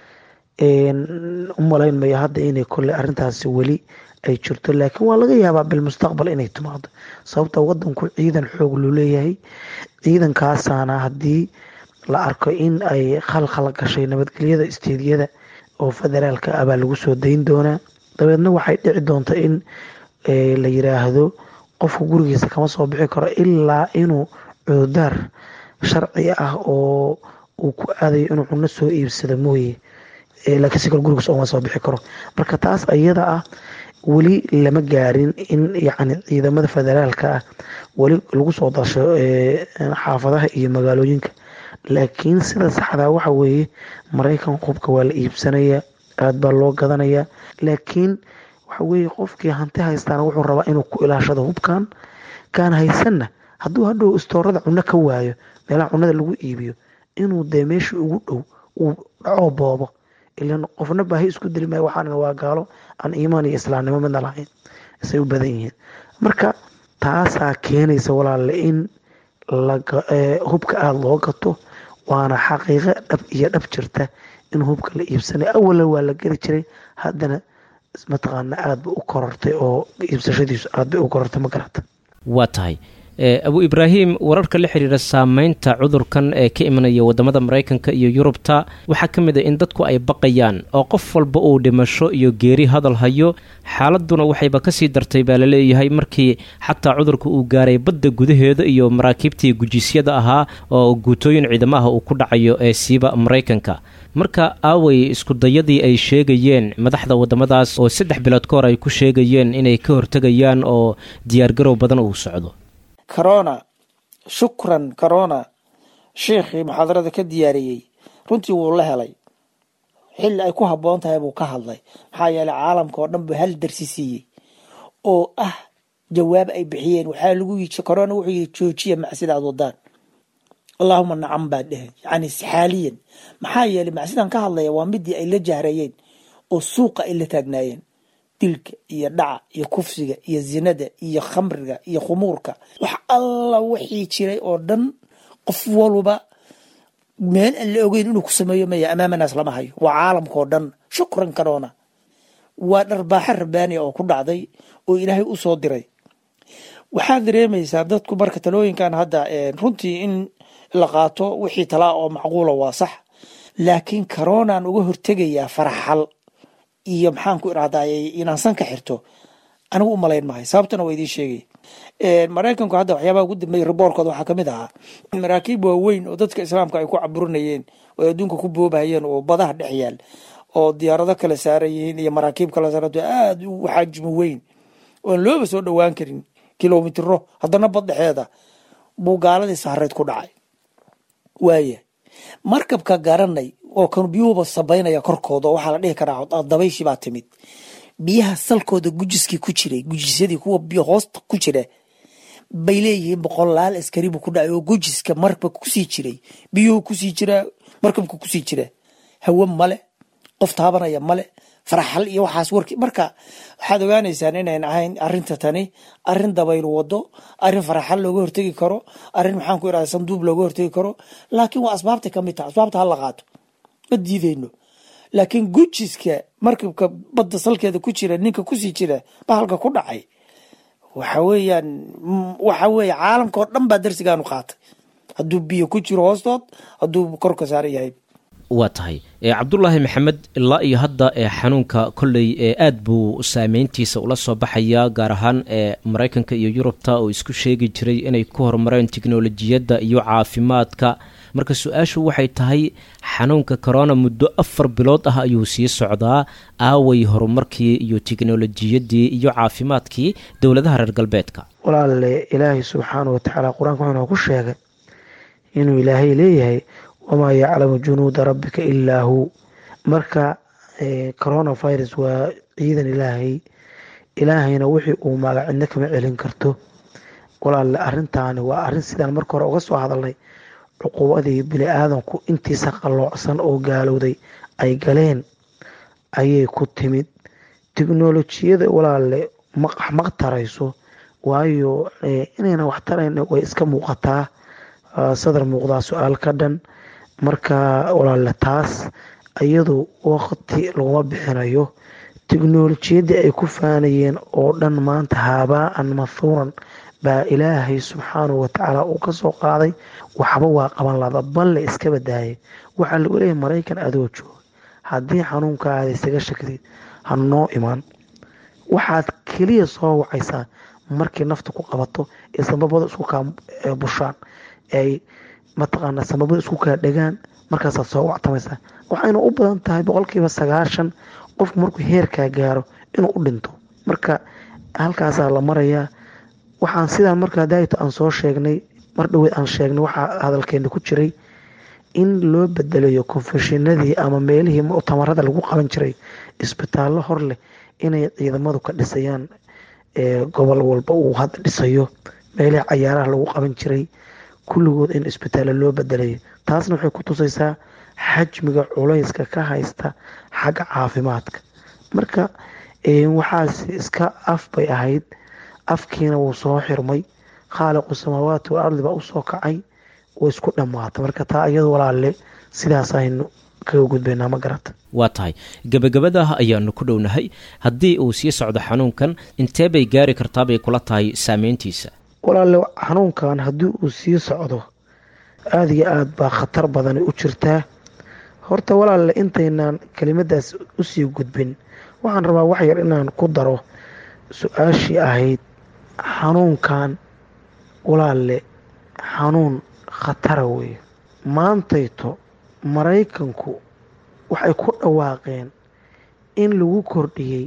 umalayn mayo hadda inay kole arintaasi weli ay jirto laakiin waa laga yaabaa bilmustaqbal inay timaado sababta wadanku ciidan xoog luu leeyahay ciidankaasaana haddii la arko in ay khalkhal gashay nabadgelyada isteediyada oo federaalka ah baa lagu soo dayn doonaa dabeedna waxay dhici doonta in la yiraahdo qofka gurigiisa kama soo bixi karo ilaa inuu cududaar sharci ah oo uu ku aadayo inuu cuno soo iibsado mooye laakiin si kale gurigiisa ooma soo bixi karo marka taas ayada ah weli lama gaarin in yacni ciidamada federaalka ah weli lagu soo dasho xaafadaha iyo magaalooyinka laakiin sida saxdaa waxa weeye maraykan hubka waa la iibsanayaa aada baa loo gadanayaa laakiin waxa weeye qofkii hanti haystaana wuxuu rabaa inuu ku ilaashado hubkan kaan haysanna hadduu hadhow istoorada cuno ka waayo meelaha cunada lagu iibiyo inuu dee meeshii ugu dhow uu dhacoo boobo ilan qofna baahi isku dili maayo waxaana waa gaalo aan iimaan iyo islaamnimo midna lahayn isay u badan yihiin marka taasaa keenaysa walaalle in hubka aada loo gato waana xaqiiqo dhab iyo dhab jirta in hubka la iibsanay awala waa la geli jiray haddana mataqaana aada bay u korortay oo iibsashadiisu aada bay u korortay ma garata waa tahay abu ibraahim wararka la xiriira saameynta cudurkan ee ka imanaya wadamada maraykanka iyo yurubta waxaa ka mid a in dadku ay baqayaan oo qof walba uu dhimasho iyo geeri hadal hayo xaaladuna waxayba kasii dartay baa laleeyahay markii xataa cudurka uu gaaray badda gudaheeda iyo maraakiibtii gujiisyada ahaa oo guutooyin ciidamaha uu ku dhacayo ee siiba maraykanka marka aaway iskudayadii ay sheegayeen madaxda wadamadaas oo saddex bilood ka hor ay ku sheegayeen inay ka hortegayaan oo diyaargarow badan uu socdo corona shukran corona sheekhii muxaadarada ka diyaariyey runtii wuu la helay xilli ay ku habboon tahay buu ka hadlay maxaa yeeley caalamka oo dhan buu hal darsi siiyey oo ah jawaab ay bixiyeen waxaa lagu yii corona wuxuu yidhi joojiya macsida aad wadaan allaahuma nacam baa dheheen yacni xaaliyan maxaa yeeley macsidan ka hadlaya waa midii ay la jahrayeen oo suuqa ay la taagnaayeen dilka iyo dhaca iyo kufsiga iyo zinada iyo khamriga iyo khumuurka wax alla wixii jiray oo dhan qof walba meel aan la ogeyn inuu ku sameeyo maya amaamanaas lama hayo waa caalamka oo dhan shukran corona waa dharbaaxo rabaaniya oo ku dhacday oo ilaahay u soo diray waxaad dareemaysaa dadku marka talooyinkan hadda runtii in la qaato wixii talaa oo macquula waa sax laakiin coronaan uga hortegayaa faraxal iyo maxaan ku irahdaay inaan san ka xirto anigu u malayn mahay sababtana waa idiin sheegay maraykanku hadda waxyaabaha ugu dambeeyay riboorkooda waxaa kamid ahaa maraakiib waaweyn oo dadka islaamka ay ku caburinayeen oo adduunka ku boobahayeen oo badaha dhex yaal oo diyaarado kala saaran yihiin iyo maraakiib kala saaranto aada u xaajimo weyn oan looba soo dhowaan karin kilomitiro haddana bad dhexeeda buu gaaladii sahareed ku dhacay waaya markabka garanay oo kan biyuhuba sabaynaya korkooda waxaa la dhihi karaa dabayshii baa timid biyaha salkooda gujiskii ku jiray gujisyadii kuwa biyo hoosta ku jira bay leeyihiin boqolaal askaribu ku dhacay oo gujiska markabka kusii jiray biyuhu kusii jiraa markabka kusii jira hawe male qof taabanaya male faraxal iyo waxaas warki marka waxaad ogaanaysaan inayn ahayn arinta tani arin dabayl wado arin faraxal looga hortegi karo arin maxaan ku irahda sanduub looga hortegi karo laakiin waa asbaabtay kamid taha asbaabta hala qaato ma diideyno laakiin gujiska markabka badda salkeeda ku jira ninka kusii jira bahalka ku dhacay waxa weeyaan waxa weeye caalamka oo dhan baa darsigaanu qaatay hadduu biyo ku jiro hoostood hadduu korka saaran yahay waa tahay cabdulaahi maxamed ilaa iyo hadda xanuunka kolley aad buu saameyntiisa ula soo baxayaa gaar ahaan maraykanka iyo yurubta oo isku sheegi jiray inay ku horumareen tiknolojiyadda iyo caafimaadka marka su-aashu waxay tahay xanuunka corona muddo afar bilood ah ayuu sii socdaa aaway horumarkii iyo tiknolojiyadii iyo caafimaadkii dowladaha reer galbeedka walaale ilaahay subxaana watacaala qur-aanka wuxuuna ku sheegay inuu ilaahay leeyahay wamaa yaclamu junuuda rabbika ilaa hu marka coronavirus waa ciidan ilaahay ilaahayna wixii uu maaga cidna kama celin karto walaale arintaani waa arin sidaan marka hore uga soo hadalnay cuquubadii bini aadanku intiisa qalloocsan oo gaalowday ay galeen ayay ku timid tiknolojiyada walaale maq tarayso waayo inayna wax tarayn way iska muuqataa sadar muuqdaa su-aal ka dhan marka walaale taas iyadu waqti laguma bixinayo tiknolojiyadii ay ku faanayeen oo dhan maanta haabaan mathuuran baa ilaahay subxaanahu watacaala uu kasoo qaaday waxba waa qaban lada balle iska badaayay waxaa lagu leeyahay maraykan adoo jooga haddii xanuunkaada isaga shakdid ha noo imaan waxaad keliya soo wacaysaa markii nafta ku qabato ee sambabada isku kaa bushaan ay mataqaana sambabada isku kaa dhegaan markaasaad soo wactamaysaa waxayna u badan tahay boqolkiiba sagaashan qofku markuu heerkaa gaaro inuu u dhinto marka halkaasaa la marayaa waxaan sidaan markaa daayito aan soo sheegnay mar dhaweed aan sheegnay waxaa hadalkeena ku jiray in loo bedelayo konfeshinadii ama meelihii muctamarada lagu qaban jiray isbitaallo hor leh inay ciidamadu ka dhisayaan gobol walba uu hadda dhisayo meelihii cayaaraha lagu qaban jiray kulligood in isbitaallo loo bedelayo taasna waxay ku tusaysaa xajmiga culayska ka haysta xagga caafimaadka marka waxaas iska af bay ahayd afkiina wuu soo xirmay khaaliqu samaawaati wal ardi baa usoo kacay way isku dhammaatay marka taa iyadu walaalle sidaas aynu kaga gudbaynaa ma garata waa tahay gebagabadaah ayaanu ku dhownahay haddii uu sii socdo xanuunkan intee bay gaari kartaabay kula tahay saameyntiisa walaalle xanuunkan haddii uu sii socdo aada iyo aada baa khatar badani u jirtaa horta walaalle intaynaan kelimadaas usii gudbin waxaan rabaa wax yar inaan ku daro su-aashii ahayd xanuunkan walaalle xanuun khatara weeye maantayto maraykanku waxay ku dhawaaqeen in lagu kordhiyey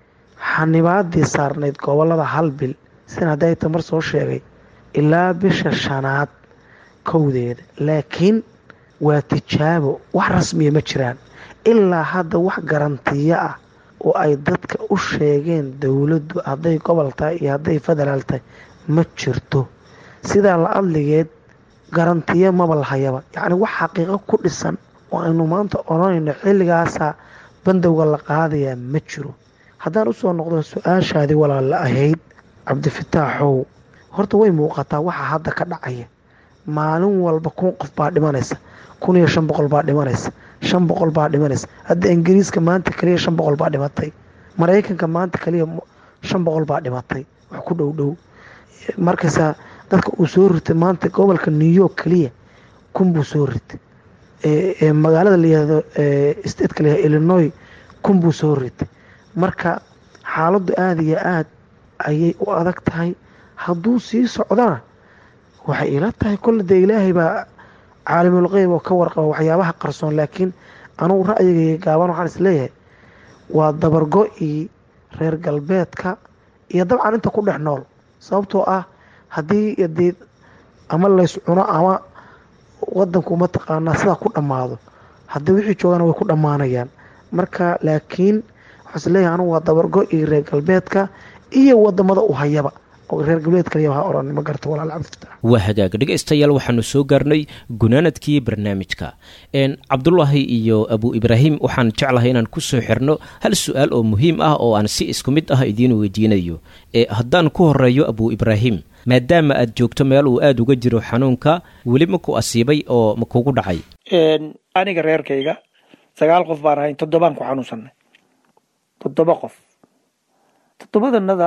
xanibaadii saarnayd gobolada hal bil sin hadday tamar soo sheegay ilaa bisha shanaad kowdeeda laakiin waa tijaabo wax rasmiya ma jiraan ilaa hadda wax garantiyo ah oo ay dadka u sheegeen dowladdu hadday gobol tahay iyo hadday federaal tahay ma jirto sidaa la adligeed garantiyo maba lahayaba yacni wax xaqiiqo ku dhisan oo aynu maanta odhanayno xilligaasaa bandowga la qaadayaa ma jiro haddaan usoo noqdo su-aashaadii walaalla ahayd cabdifataaxow horta way muuqataa waxa hadda ka dhacaya maalin walba kun qof baa dhimanaysa kun iyo shan boqol baa dhimanaysa shan boqol baa dhimanaysa hadda ingiriiska maanta kaliya shan boqol baa dhimatay maraykanka maanta kaliya shan boqol baa dhimatay wax ku dhow dhow markaysaa dadka uu soo ritay maanta gobolka new york kaliya kun buu soo ritay magaalada layihahdo stateka layihahdo illinois kun buu soo ritay marka xaaladdu aada iyo aada ayay u adag tahay hadduu sii socdana waxay ila tahay kolle dee ilaahay baa caalimul qeyb oo ka warqaba waxyaabaha qarsoon laakiin anugu ra'yigayga gaaban waxaan is leeyahay waa dabargo-ii reer galbeedka iyo dabcan inta ku dhex nool sababtoo ah haddii dee ama lays cuno ama wadanku mataqaanaa sidaa ku dhammaado haddii wixii joogana way ku dhammaanayaan marka laakiin waxaan is leeyahay anugu waa dabargo-ii reer galbeedka iyo wadamada u hayaba reer waa hagaag dhegaystayaal waxaanu soo gaarnay gunaanadkii barnaamijka cabdulaahi iyo abu ibraahim waxaan jeclahay inaan ku soo xirno hal su-aal oo muhiim ah oo aan si isku mid ah idiin weydiinayo haddaan ku horeeyo abu ibraahim maadaama aad joogto meel uu aada uga jiro xanuunka weli maku asiibay oo ma kugu dhacay aniga reerkayga sagaal qof baan ahayn toddobaan ku xanuunsanay toddoba qof toddobadanada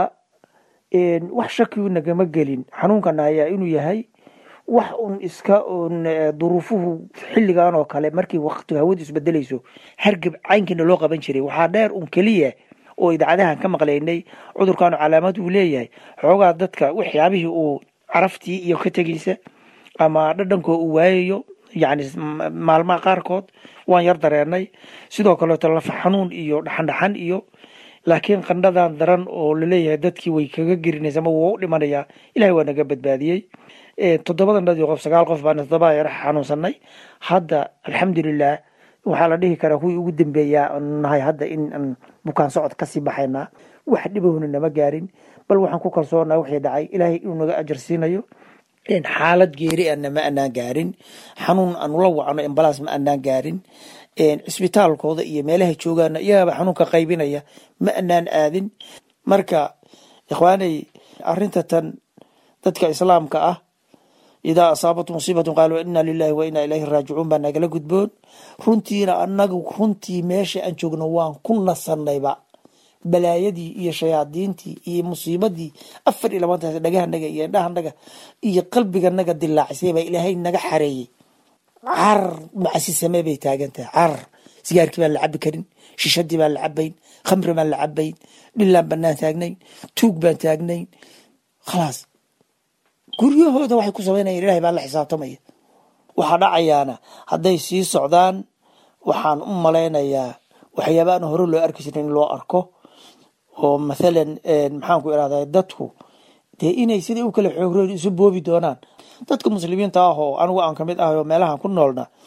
wax shakiu nagama gelin xanuunkana ayaa inuu yahay wax un iska un duruufuhu xilligan oo kale markii waqtiga hawadu isbedelayso hargab caynkiina loo qaban jiray waxaa dheer un keliya oo idaacadahan ka maqlaynay cudurkaanu calaamad uu leeyahay xoogaa dadka waxyaabihii uu caraftii iyo ka tegaysa ama dhadhankoo uu waayayo yacni maalmaha qaarkood waan yar dareenay sidoo kaleeto lafa xanuun iyo dhaxandhaxan iyo laakiin qandhadan daran oo laleeyahay dadkii way kaga gerinaysa ama wuu u dhimanayaa ilahay waa naga badbaadiyey toddobadan dhadii qof sagaal qof baan toddoba yar xanuunsanay hadda alxamdulilah waxaa la dhihi karaa kuwii ugu dambeeyaa nahay hadda in aan bukaan socod kasii baxaynaa wax dhibahuna nama gaarin bal waxaan ku kalsoonaa wixii dhacay ilaahay inuu naga ajar siinayo xaalad geeri ana ma anaan gaarin xanuun aanu la wacno embalaas ma anaan gaarin cisbitaalkooda iyo meelaha joogaana iyagaaba xanuunka qaybinaya ma anaan aadin marka ikhwaanay arinta tan dadka islaamka ah idaa asaabat musiibatun qaaluu ina lilahi wa inaa ilayhi raajicuun baa nagala gudboon runtiina anagu runtii meesha aan joogno waan ku nasanayba balaayadii iyo shayaadiintii iyo musiibadii afar iyo labaantaas dhagahanaga iyo indhahanaga iyo qalbiganaga dilaacisay baa ilaahay naga xareeyey carar macasi samee bay taagan tahay carar sigaarkii baan la cabi karin shishadii baan la cabayn khamri baan la cabayn dhilaan banaan taagnayn tuug baan taagnayn khalaas guryahooda waxay ku samaynayan ilahay baa la xisaabtamaya waxaa dhacayaana hadday sii socdaan waxaan u malaynayaa waxyaaba aan hore loo arki jirin in loo arko oo mathalan maxaan ku irahdaa dadku dee inay siday u kala xoogreen isu boobi doonaan dadka muslimiinta ah oo anigu aan kamid ahay oo meelahan ku noolna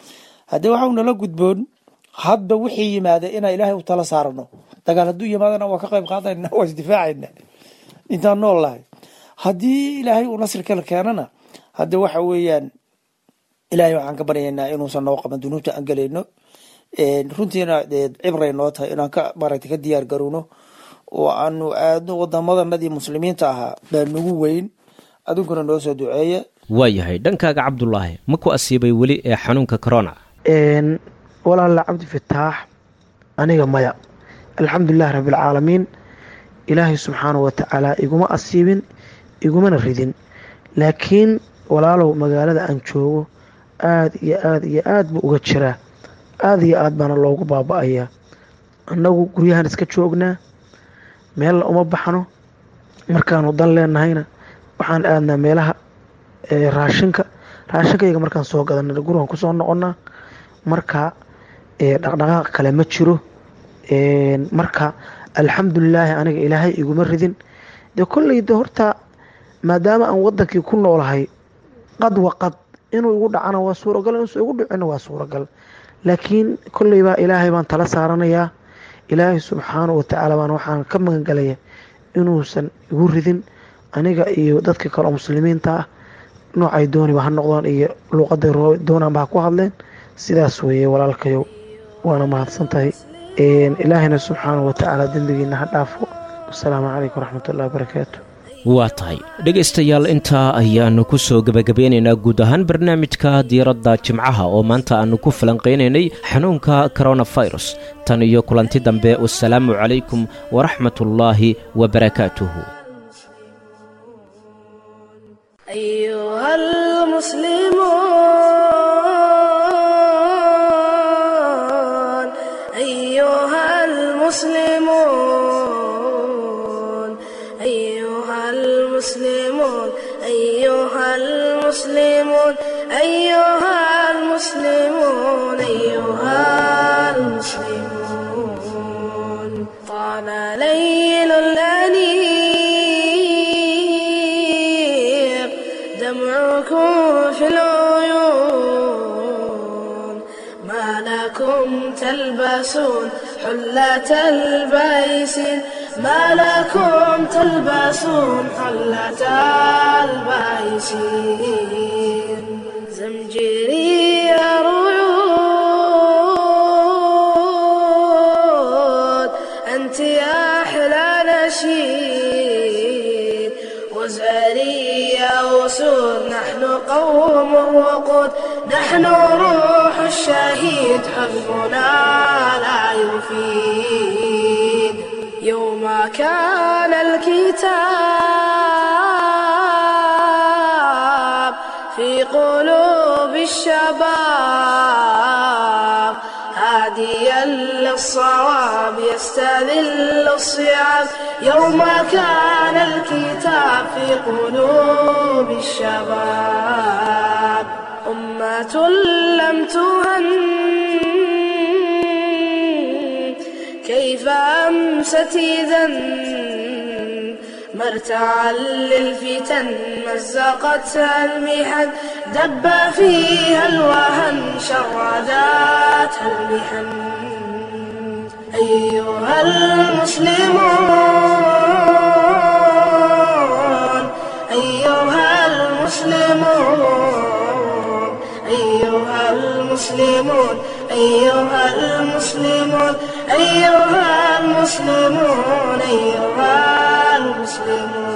haddii waxau nala gudboon hadba wixii yimaada inaan ilaahay u tala saarano dagaal hadduu yimaadana waa ka qayb qaadayna waa isdifaacayna intaan nool lahay haddii ilaahay uu nasri kala keenana hadda waxa weeyaan ilaahay waxaan ka baryaynaa inuusan noo qaban dunuubta aan gelayno runtiina cibray noo tahay inaan ka maaragtay ka diyaar garowno oo aanu aadno wadamadanadii muslimiinta ahaa baa nagu weyn adinkuna noo soo duceeya waayahay dhankaaga cabdulaahi ma ku asiibay weli ee xanuunka corona walaala cabdi fataax aniga maya alxamdulilahi rabbialcaalamiin ilaahay subxaanahu watacaala iguma asiibin igumana ridin laakiin walaalow magaalada aan joogo aada iyo aada iyo aada buu uga jiraa aada iyo aad baana loogu baaba-ayaa annagu guryahan iska joognaa meella uma baxno markaanu dan leenahayna waxaan aadnaa meelaha raashinka raashinkayga markaan soo gadana gurigan kusoo noqonaa marka dhaqdhaqaaq kale ma jiro marka alxamdulilaahi aniga ilaahay iguma ridin dee kolleyda horta maadaama aan wadankii ku noolahay qad waqad inuu igu dhacana waa suuragal inuusan igu dhicina waa suuragal laakiin kolleybaa ilaahay baan tala saaranayaa ilaahay subxaanahu watacaala baan waxaan ka magangalaya inuusan igu ridin aniga iyo dadka kale oo muslimiinta ah noocay dooniba ha noqdaan iyo luuqaday doonaanba ha ku hadleen sidaas weeye walaalkayow waana mahadsan tahay ilaahayna subxaanahu watacaala dembigiina ha dhaafo wasalaamu calaykum waraxmatullahi wabarakaatu waa tahay dhegaystayaal intaa ayaannu ku soo gebagabeynaynaa guud ahaan barnaamijka diiradda jimcaha oo maanta aannu ku falanqaynaynay xanuunka koronafirus tan iyo kulanti dambe wasalaamu calaykum waraxmatullaahi wabarakaatuhu أيها المسلمون أيها المسلمون أيها المسلمون أيها المسلمون أيها المسلمون أيها المسلمون طال ليل الأنيق دمعكم في العيون ما لكم تلبسون حلة البيس ما لكم تلبسون حلة البيس زمجري رعود أنت يا أحلى نشيد وزاري يا وسود نحن قوم وقود نحن روح الشهيد حزبنا لا يفيد يوم كان الكتاب في قلوب الشباب هاديا للصواب يستذل الصيام يوم كان الكتاب في قلوب الشباب أمة لم تهن كيف أمست إذا مرتعا للفتن مزقتها المحن دب فيها الوهن شرداتها المحن أيها المسلمون أيها المسلمون أيها المسلمون أيها المسلمون أيها المسلمون أيها المسلمون